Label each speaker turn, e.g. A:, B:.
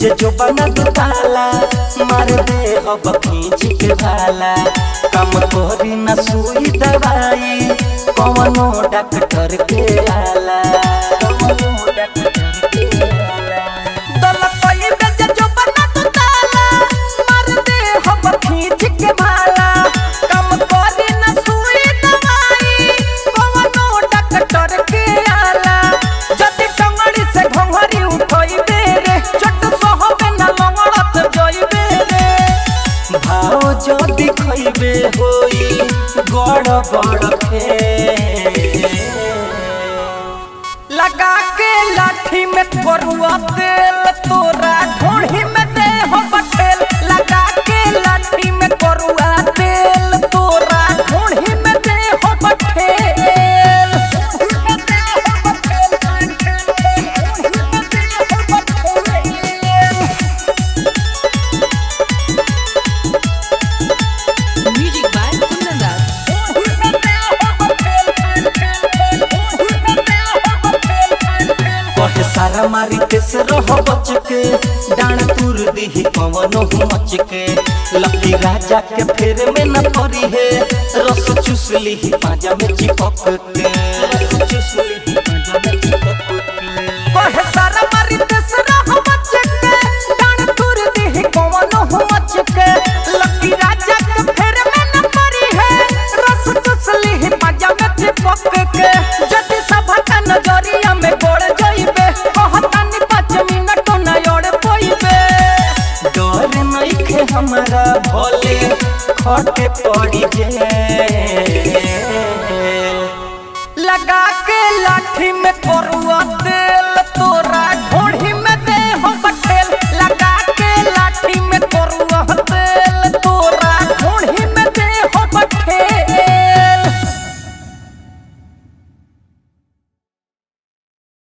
A: जे जो बना दुताला मार दे अब खींच के भाला कम तोरी न सुई दवाई कवनो डॉक्टर के आला कवनो डॉक्टर के आला दल कोई बेजे जो बना दुताला मार दे अब खींच के भाला कम तोरी न सुई दवाई कवनो डॉक्टर के आला जति टंगड़ी से घंघरी उठइबे रे चट सहबे न लंगड़त जइबे रे भाव जदि खइबे होई गड़ बड़ खे लगा के लाठी में करुआ तेल तोरा ढोढ़ी में दे हो बटेल लगा के लाठी में करुआ तेल तोरा ढोढ़ी में दे हो बटेल
B: Music by Kundan Das.
A: कहे सारा मारी केस रह बच के डाण तुर दीही कवनो मच के लकी राजा के फेर में न परी है रस चूस लीही पाजा में चिपक के रस चूस लीही पाजा में चिपक के कहे सारा मारी केस रह बच के डाण तुर दीही कवनो मच के लकी राजा के फेर में न परी है रस चूस लीही पाजा में चिपक के जति सभा का नजरिया में गोड़ जइबे कहतानी पाँच मिनट न ओड़ पइबे डर नइखे हमरा भले खटे पड़ी जे लगा के लाठी में करुआ तेल